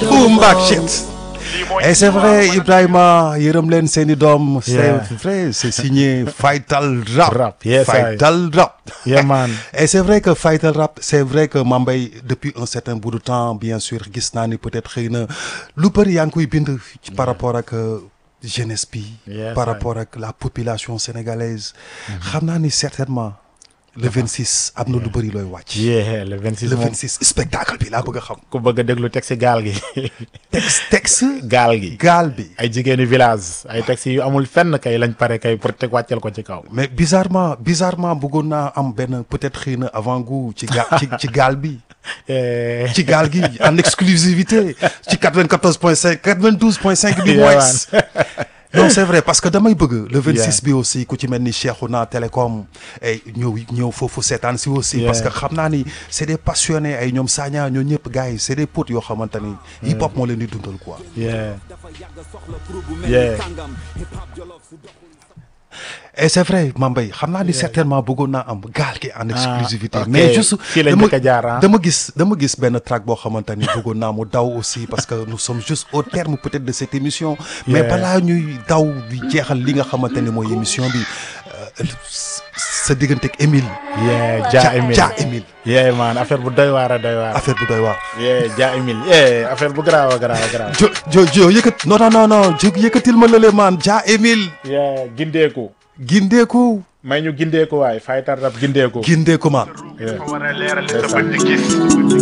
boom back shit et c'est vrai Ibrahima yërëm leen seeni doom c'est Yeah. vrai c'est signé Faytal Rap Rap, yes, I- Faytal Rap Yeah, man. et c'est vrai que Faytal Rap c'est vrai que Mambay depuis un certain bout de temps bien sûr gis naa ni peut-être xëy na lu bëri yaa ngi koy bind ci par rapport ak euh, jeunesse bi Yes, par I- rapport ak la population sénégalaise xam naa ni certainement le 26 am na lu bëri looy wàcc yeah le 26 le moom 26 spectacle bi laa bëgg a xam ku bëgg a déglu texte gaal gi texte texte gaal gi gaal bi ay jigéeni village ay texte yu amul fenn kay lañ pare kay pour teg wàcceel ko ci kaw mais bizarrement bizarrement bëggoon naa am benn peut-être xëy na avant goût ci ga ci ci gaal bi Eh, ci gaal gi en exclusivité ci 94.5 92.5 bi Yeah, moins non c'est vrai parce que damay bëgg le 26 bi aussi ku ci mel ni Cheikhouna Télécom ay ñëw ñëw foofu seetaan si aussi Yeah. parce que xam naa ni c'est des passionnés ay ñoom Sagna ñoo ñëpp gars yi c'est des potes yoo xamante ni hip hop moo leen di dundal quoi yeah yeah et c'est vrai Mambay xam naa ni certainement bëggoon naa am gaal gi en exclusivité ok. mais juste Fii lañ dama njëkk a jaar, ah. dama gis dama gis benn track boo xamante ni bëggoon naa mu daw aussi parce que nous sommes juste au terme peut-être de cette émission mais Yeah. balaa ñuy daw di jeexal li nga xamante ni mooy émission bi euh, sa diggante ak Émile yeah Dia Emile Dia Émile yeah man affaire bu doy waar a doy waar affaire bu doy waar yeah Dia Emile yeah affaire bu garaaw a garaaw a garaaw jo jo jo yëkkat non non non non jo yëkkatil ma lële maan Dia Émile yeah gindeeku gindeeku may ñu gindeeku waay Faytal Rap gindeeku gindeeku maan yeah. war a leeral li sa bët di gis